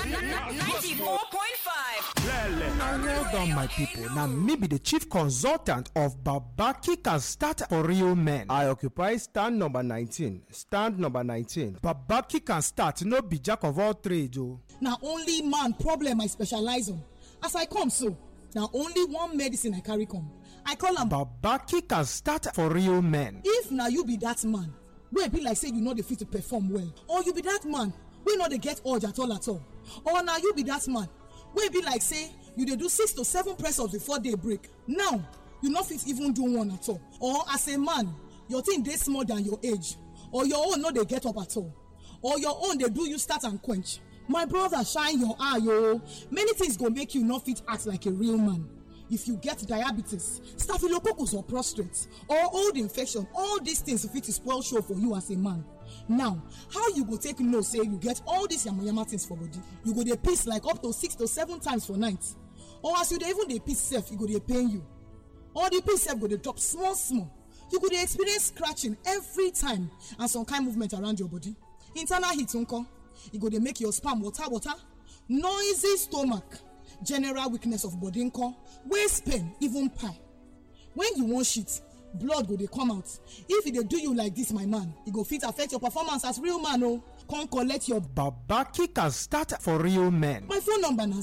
94.5. well done my people na me be the chief consultant of babaki can start for real men i occupy stand number 19 stand number 19 babaki can start no be jack of all trades o. na only man problem i specialize on as i come so na only one medicine i carry come i call am babaki can start for real men if na you be that man wey be like say you no dey fit to perform well or you be that man wey no dey get urge at all at all or na you be that man wey be like say you dey do six to seven press ups before day break now you no fit even do one at all or as a man your thing dey small than your age or your own no dey get up at all or your own dey do you start and quench my brother shine your eye o many things go make you no fit act like a real man if you get diabetes staphylococcus or prostate or old infection all these things fit spoil show for you as a man now how you go take know say you get all these yamayama things for body you go dey piss like up to six to seven times for night or as you dey even dey piss sef e go dey pain you or the piss sef go dey drop small small you go dey experience scratching every time and some kind movement around your body internal heat nko e go dey make your sperm water water noisy stomach general weakness of body nko waist pain even pie when you wan shit blood go dey come out if e dey do you like this my man e go fit affect your performance as real man o come collect your babaki can start for real men my phone number na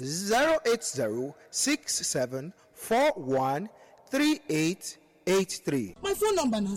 08067413883 my phone number na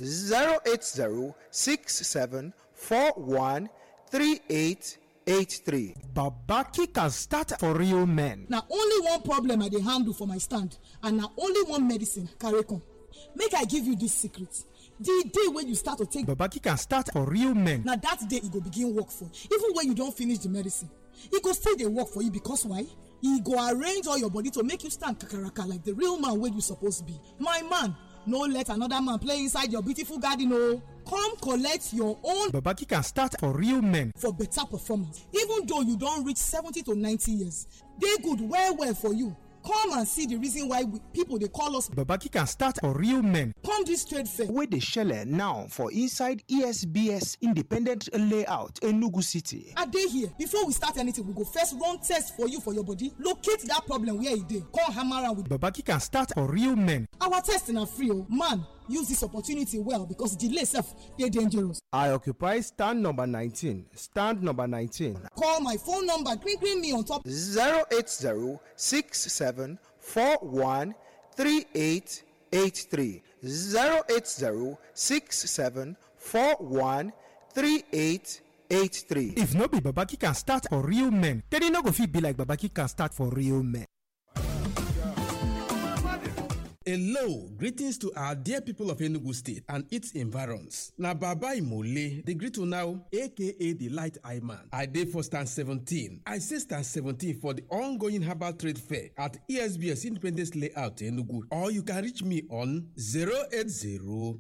08067413883 babaki can start for real men na only one problem i dey handle for my stand and na only one medicine I carry come make i give you this secret the day wey you start to take babaki can start for real men na that day e go begin work for you even when you don finish the medicine e go still dey work for you because why e go arrange all your body to make you stand kakaraka like the real man wey you suppose be my man no let another man play inside your beautiful garden o come collect your own babaki can start for real men for better performance even though you don reach seventy to ninety years dey good well well for you come and see the reason why we, people dey call us babaki can start for real men come this trade fair wey dey shele now for inside esbs independent layout enugu city i dey here before we start anything we go first run test for you for your body locate that problem where e dey come hammer am with babaki can start for real men our test na free o man use this opportunity well because delay sef dey dangerous i occupy stand number 19 stand number 19 call my phone number green green me on top 08067413883 08067413883 if no be babaki can start for real men then e no go fit be like babaki can start for real men Hello, greetings to our dear people of Enugu State and its environs. Na Baba Imole, the greet now, aka the Light Eye Man. I dey for stand 17. I say stand 17 for the ongoing herbal trade fair at ESBS Independence Layout Enugu. Or you can reach me on 080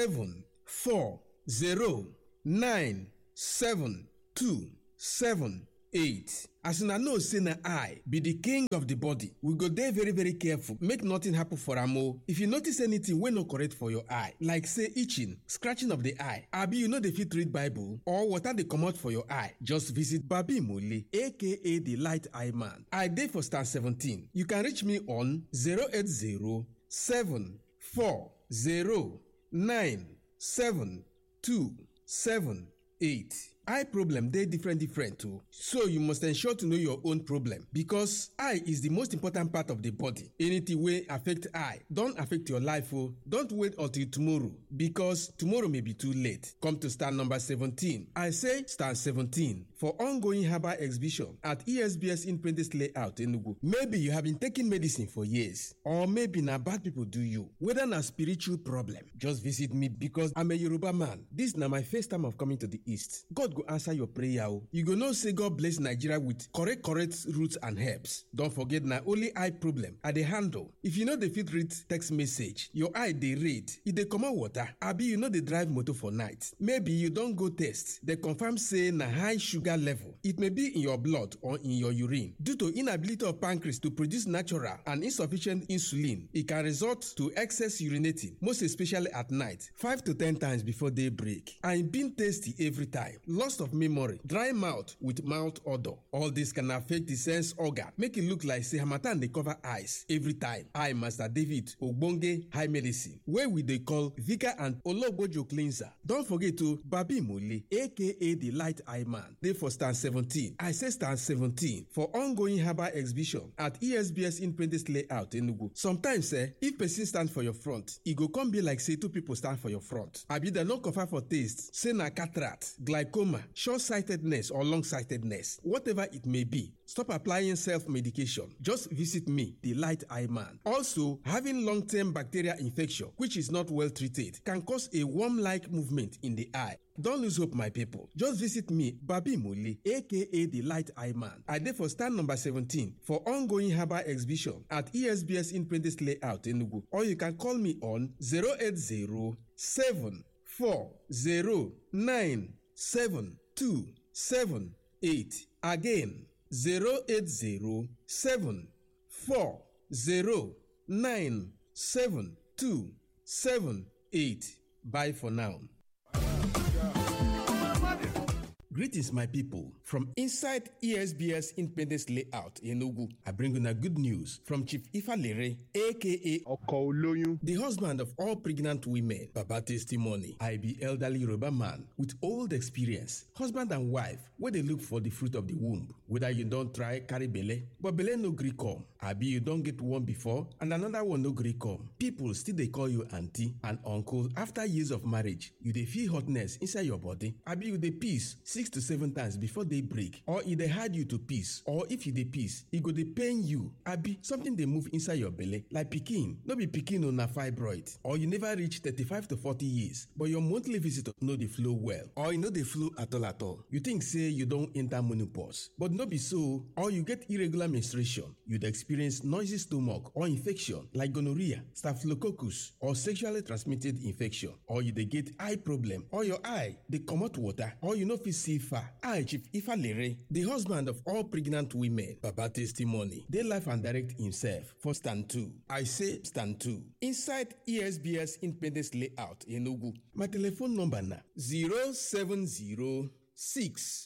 8 as una know say na eye be the king of the body we go dey very very careful make nothing happen for am o if you notice anything wey no correct for your eye like say itching scratching of the eye abi you no dey fit read bible or water dey comot for your eye just visit babi mole aka the light eye man i dey for star 17 you can reach me on 080 740 9 two seven eight eye problem dey different different o so you must ensure to know your own problem because eye is the most important part of the body anything wey affect eye don affect your life o don't wait until tomorrow because tomorrow may be too late come to stand number seventeen i say stand seventeen for ongoing herbal exhibition at esbs independence layout enugu maybe you have been taking medicine for years or maybe na bad people do you whether na spiritual problem just visit me because i'm a yoruba man this na my first time of coming to the east god go answer your prayer o you go know say god bless nigeria with correct correct roots and herbs don forget na only eye problem i dey handle if you no dey fit read text message your eye dey read e dey comot water abi you no dey drive motor for night maybe you don go test dem confirm say na high sugar level it may be in your blood or in your urine due to inability of pancreas to produce natural and insufficient insulin e can result to excess urinating most especially at night five to ten times before day break and e been tasty every time loss of memory dry mouth with mouth odour all this can affect the sense organ make e look like say harmattan dey cover eyes every time i master david ogbonge high medicine wey we dey call vika and ologbojo cleanser don forget o babi mole aka the light eye man dey for stand seventeen i say stand seventeen for ongoing herbal exhibition at esbs independence layout enugu sometimes eh if person stand for your front e go come be like say two people stand for your front abi dem no confirm for taste say na cataract glaucoma short-sightedness or long-sightedness whatever it may be stop applying self-medication just visit me the light eye man also having long-term bacterial infection which is not well treated can cause a worm-like movement in the eye Don't lose hope, my people. Just visit me, Babi Muli, aka the Light Eye Man. I dey for stand number 17 for ongoing herbal exhibition at ESBS Independence Layout Enugu. Or you can call me on 080 7278. Again, 080 7278. Bye for now. Greetings, my people. From inside ESBS Independence Layout in Enugu, I bring you a good news from Chief Ifalere, aka ọkọ̀ olóyún the husband of all pregnant women. Baba testimony. I be elderly Yoruba man with old experience. Husband and wife, where they look for the fruit of the womb. Whether you don't try carry belle, but belle no gree come. Abi you don't get one before and another one no gree come. People still they call you auntie and uncle after years of marriage. You dey feel hotness inside your body. Abi you dey piss six to seven times before they break. Or e dey hard you to piss. Or if you dey piss, e go dey pain you. Abi something dey move inside your belle like pikin. No be pikin o na fibroid. Or you never reach thirty-five to forty years but your monthly visitor no dey flow well. Or e no dey flow at all at all. You think say you don enter menopause but no be so. Or you get irregular menstruation. You dey experience noisy stomach or infection like gonorrhea, staphylococcus or sexually transmitted infection. Or you dey get eye problem or your eye dey comot water or you no fit see far. I Chief Ifalere, the husband of all pregnant women, Baba testimony, dey life and direct himself for stand two. I say stand two. Inside ESBS Independence Layout Enugu. My telephone number na 070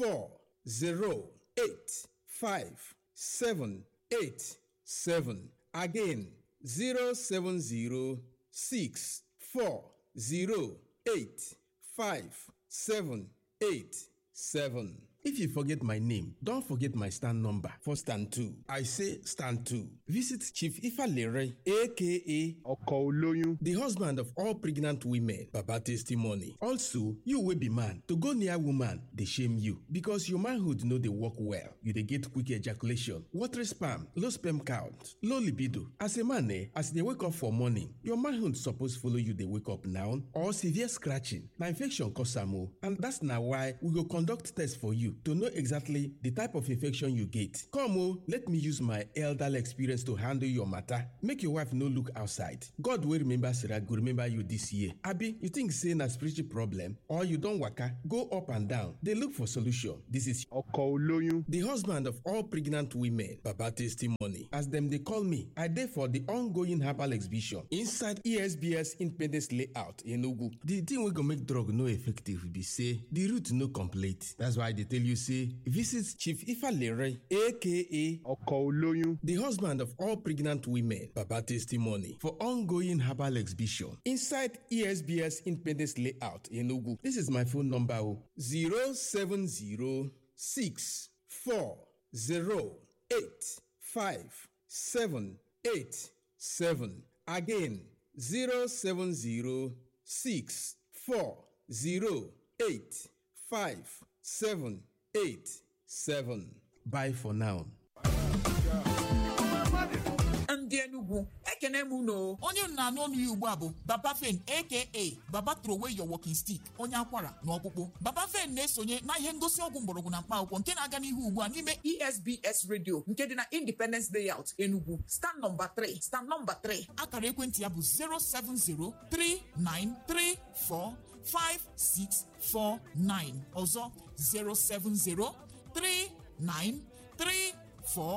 seven again zero seven zero six four zero eight five seven eight seven. If you forget my name, don't forget my stand number for stand two. I say stand two. Visit Chief Ifalere, aka ọkọ̀ olóyún the husband of all pregnant women baba testimony also you wey be man to go near woman dey shame you because your manhood no dey work well you dey get quick ejaculation watery sperm low sperm count low libido as a man eh as you dey wake up for morning your manhood suppose follow you dey wake up now or severe scratching na infection cause am o and that's na why we go conduct test for you to know exactly the type of infection you get come o let me use my elderly experience to handle your matter make your wife no look outside god wey remember sarah go remember you this year abi you think say na spiritual problem or you don waka go up and down dey look for solution this is ọkọ̀ olóyún the husband of all pregnant women baba testimony as dem dey call me i dey for the ongoing herbal exhibition inside esbs independence layout enugu the thing wey go make drug no effective be say the root no complete that's why i dey tell you say visit chief ifalere aka ọkọ̀ olóyún the husband of all pregnant women baba testimony for ongoing herbal exhibition inside esbs independence layout enugu this is my phone number o zero seven zero six four zero eight five seven eight seven again zero seven zero six four zero eight five seven eight seven bye for now. ndị Enugu ekene m unu onye m na-anụ ọnụ ya ugbu a bụ Baba Fen aka Baba Throway Your Walking Stick onye akwara na ọkpụkpụ Baba Fen na-esonye na ihe ngosi ọgwụ mgbọrọgwụ na mkpa akwụkwọ nke na-aga n'ihu ugbu a n'ime ESBS Radio nke dị na Independence Layout Enugu stand nọmba 3 stand nọmba 3 akara ekwentị ya bụ 07039345649 ọzọ 0703934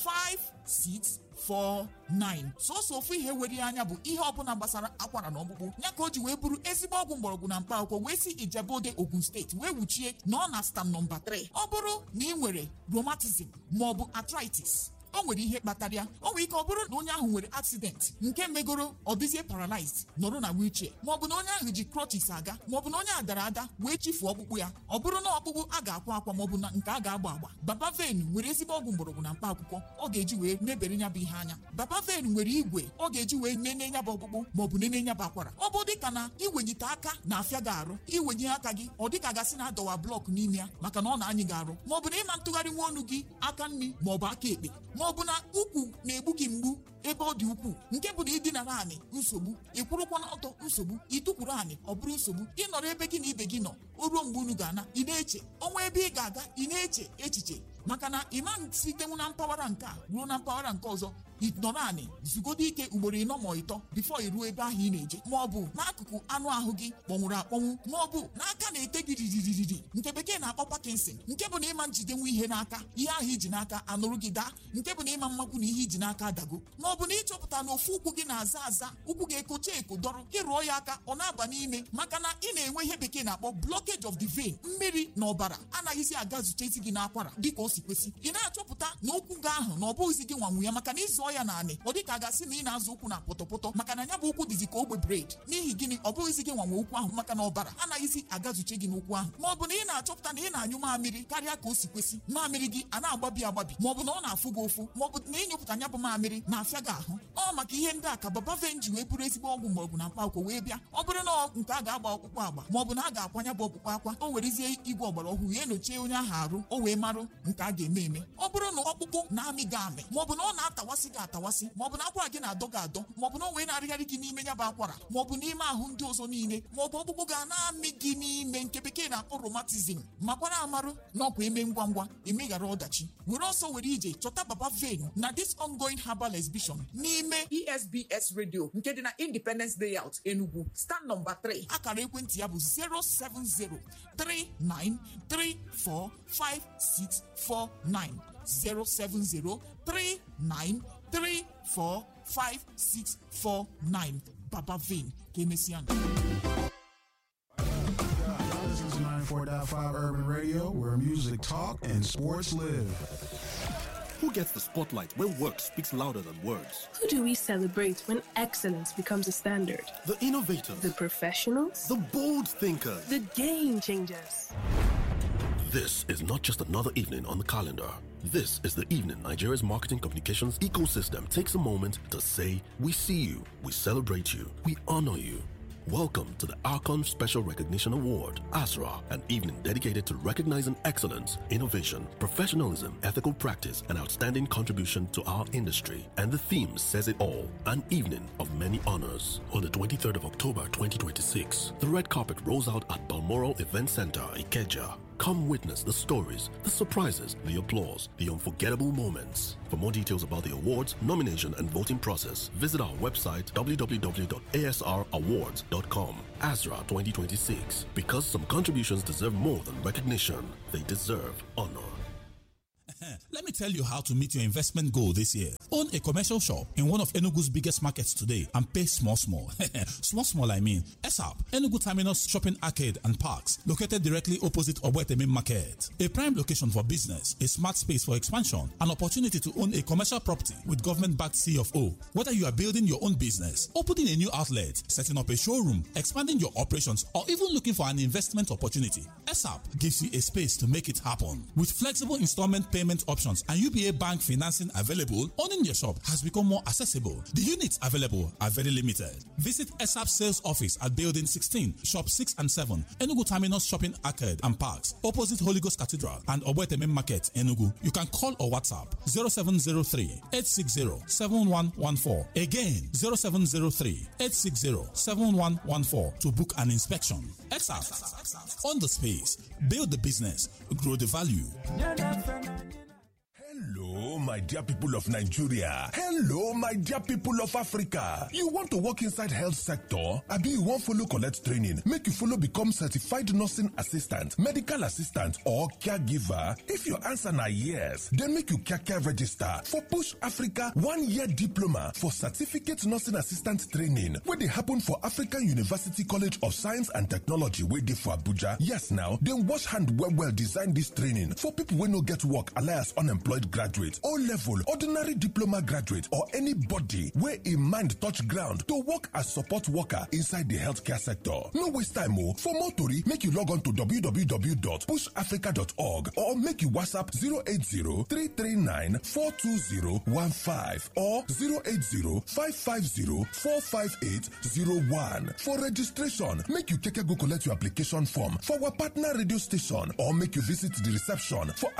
5649 sọsọ ofu ihe were ya anya bụ ihe ọbụla gbasara akwara na ọkpụkpụ ya ka o ji wee bụrụ ezigbo ọgwụ mgbọrọgwụ na mkpa akwụkwọ wee si ijebode ogun steeti wee wuchie na ọ na stam nọmba 3 ọ bụrụ na ị nwere rheumatism maọbụ arthritis o nwere ihe kpatara ya o nwere ike ọ bụrụ na onye ahụ nwere accident nke megoro ọ dịzie paralyzed nọrọ na wheelchair maọbụ na onye ahụ ji crutches aga maọbụ na onye a dara ada wee chifuo ọkpụkpụ ya ọ bụrụ na ọkpụkpụ a ga-akwa akwa maọbụ na nke a ga-agba agba baba ven nwere ezigbo ọgwụ mgbọrọgwụ na mkpa akwụkwọ ọ ga-eji wee mebere nya bụ ihe anya baba ven nwere igwe ọ ga-eji wee nene nya bụ ọkpụkpụ maọbụ nene nya bụ akwara ọ bụ dịka na iwenyite aka na-afịa gị arụ iwenye aka gị ọ dịka gasị na adọwa blọk n'ime ya maka na ọ na-anyị gị arụ maọbụ na ịma ntụgharị nwa ọnụ gị aka nri maọbụ aka ekpe maọbụ na ukwu na-egbu gị mgbu ebe ọ dị ukwuu nke bụ na ịdinara anị nsogbu ị kwụrụkwa n'ọtọ nsogbu ịtụkwuru anị ọ bụrụ nsogbu ịnọrọ ebe gị na ibe gị nọ o ruo mgbe unu ga-ana ị na-eche ọnwa ebe ị ga-aga ị na-eche echiche maka na ịma sitenwu na mpaghara nke a ruo na mpaghara nke ọzọ ịnọrọ anị zugodo ike ugboro ịnọ ma ịtọ bifo iruo ebe ahụ ị na-eje ma ọ bụ n'akụkụ anụ ahụ gị kpọnwụrụ akpọnwụ ma ọ bụ n'aka na-ete gị riririri nke bekee na-akpọ Parkinson nke bụ na ịma njidenwu ihe n'aka ihe ahụ iji n'aka anụrụ gị daa nke bụ na ịma mmakwu na ihe iji n'aka adago ma ọ bụ na ịchọpụta na ofu ụkwụ gị na-aza aza ụkwụ gị ekocha eko dọrọ ịrụọ ya aka ọ na-aba n'ime maka na ị na-enwe ihe bekee na-akpọ blockage of the vein mmiri na ọbara anaghịzi aga zutezi gị n'akwara dịka o si kwesị ị na-achọpụta na ụkwụ gị ahụ na ọ bụghịzi gị nwanwu ya maka na ịzụọ ya naanị ọ dịka a gasị na ị na-azụ ụkwụ na pọtọpọtọ maka na ya bụ ụkwụ dịzi ka ogbe bred n'ihi gịnị ọ bụghịzi gị nwanwe ụkwụ ahụ maka na ọbara anaghịzi agazuche gị n'ụkwụ ahụ ma ọ bụ na ị na-achọpụta na ị na-anyụ mamịrị karịa ka o si kwesị mamịrị gị a na-agbabi agbabi ma ọ bụ na ọ na-afụ gị ụfụ ma ọ bụ na ịnyụpụta nya bụ mamịrị na-afịa gị ahụ ọ maka ihe ndị a ka baba ven ji wee bụrụ ezigbo ọgwụ mgbọrọgwụ na mkpa akwụkwọ wee bịa ọ bụrụ na nke a ga-agba ọkpụkpụ agba ma ọ bụ na a ga-akwanya bụ ọkpụkpụ akwa o werezie igwe ọgbara ọhụrụ ya enyochie onye ahụ arụ o wee marụ nke a ga-eme eme ọ bụrụ na ọkpụkpụ na-amị gị amị ma ọ bụ na ọ na-atawasị gị atawasị ma ọ bụ na akwara gị na-adọ gị adọ ma ọ bụ na o wee na-arịgharị gị n'ime ya bụ akwara ma ọ bụ n'ime ahụ ndị ọzọ niile ma ọ bụ ọkpụkpụ ga na-amị gị n'ime nke bekee na-akpọ romatizm makwara amarụ na ọkwa eme ngwa ngwa emeghara ọdachi were ọsọ were ije chọta baba ven na this ongoing herbal exhibition n'ime esbs radio nke dị na independence layout enugu stand nọmba 3 akara ekwentị ya bụ 07039345649 07039345649 baba ven ka emesịa This is 94.5 Urban Radio, where music talk and sports live. Who gets the spotlight when work speaks louder than words? Who do we celebrate when excellence becomes a standard? The innovators, The professionals? the bold thinkers. The game changers. This is not just another evening on the calendar. This is the evening Nigeria's marketing communications ecosystem takes a moment to say, We see you, we celebrate you, we honor you. Welcome to the Archon Special Recognition Award, ASRA, an evening dedicated to recognizing excellence, innovation, professionalism, ethical practice, and outstanding contribution to our industry. And the theme says it all an evening of many honors. On the 23rd of October 2026, the red carpet rolls out at Balmoral Event Center, Ikeja. Come witness the stories, the surprises, the applause, the unforgettable moments. For more details about the awards, nomination, and voting process, visit our website www.asrawards.com. ASRA 2026. Because some contributions deserve more than recognition, they deserve honor. Let me tell you how to meet your investment goal this year. Own a commercial shop in one of Enugu's biggest markets today and pay small, small. small, small, I mean. ESAP, Enugu Terminus Shopping Arcade and Parks, located directly opposite Obweteme Market. A prime location for business, a smart space for expansion, an opportunity to own a commercial property with government-backed C of O. Whether you are building your own business, opening a new outlet, setting up a showroom, expanding your operations, or even looking for an investment opportunity, ESAP gives you a space to make it happen. With flexible installment payment options and UBA bank financing available, owning your shop has become more accessible. The units available are very limited. Visit ESAP sales office at Building 16, Shop 6 and 7, Enugu Terminus Shopping Arcade and Parks, opposite Holy Ghost Cathedral and Obweteme Market, Enugu. You can call or WhatsApp 0703 860 7114. Again, 0703 860 7114 to book an inspection. ESAP, on the space, build the business, grow the value. Hello, my my dear people of Nigeria. Hello, my dear people of Africa. You want to work inside health sector? Abi you wan follow collect training make you follow become certified nursing assistant, medical assistant or caregiver? If your answer na yes, then make you kaka register for Push Africa one-year diploma for certificate nursing assistant training wey dey happen for African University College of Science and Technology wey dey for Abuja. Yes now, dem wash hand well well design dis training for people wey no get work alias unemployed graduate, O level, ordinary diploma graduate or anybody wey im mind touch ground to work as support worker inside di healthcare sector. No waste time o. For more tori, make you log on to www.pushafrica.org or make you WhatsApp 080 339 42015 or 080 550 45801. For registration, make you keke go collect your application form for our partner radio station or make you visit the reception for